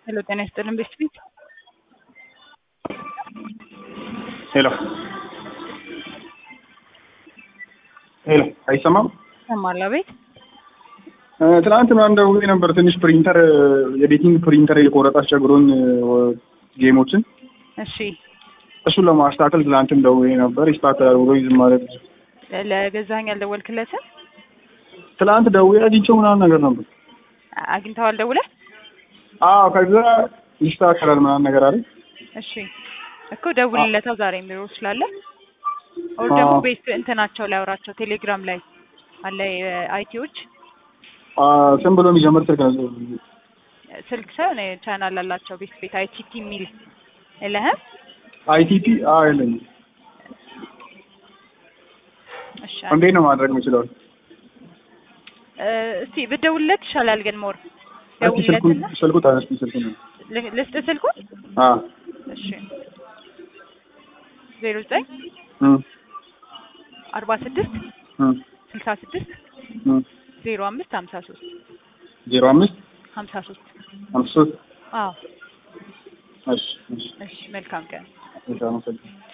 ሄሎ ጤና ይስጥልን ቤት ፊት ሄሎ ሄሎ አይሰማም? ሰማላ ቤት እ ትናንት ምናምን ደውዬ ነበር። ትንሽ ፕሪንተር የቤቲንግ ፕሪንተር የቆረጠ አስቸግሮኝ እ ጌሞችን እሺ እሱን ለማስተካከል ትናንትም ደውዬ ነበር። ይስተካከላል ብሎ ዝም ማለት ለገዛኸኝ አልደወልክለትም? ትናንት ደውዬ አግኝቼው ምናምን ነገር ነበር። አግኝተዋል ደውለህ? አዎ ከዛ ይስተካከላል ምናምን ነገር አለ። እሺ እኮ ደውልለታው ዛሬ ቢሮ ስላለ ኦር ደግሞ ቤት እንትናቸው ላይ አውራቸው ቴሌግራም ላይ አለ አይቲዎች አ ስም ብሎ የሚጀምር ስልክ ነው። ስልክ ሳይሆን ቻናል አላቸው ቤት ቤት አይቲቲ የሚል የለህም? አይቲፒ አ የለኝም። እሺ እንዴት ነው ማድረግ የምችለው? እ እስቲ ብትደውልለት ይሻላል ግን ሞር እስኪ ስልኩን ደውልለትና ስልኩ ታነስቲ ስልኩን ል- ልስጥ ስልኩን አ እሺ ዜሮ ዘጠኝ እም አርባ ስድስት እም ስልሳ ስድስት እም ዜሮ አምስት ሀምሳ ሶስት ዜሮ አምስት ሀምሳ ሶስት አምስት ሶስት አዎ እሺ እሺ እሺ መልካም ቀን እሺ አመሰግናለሁ።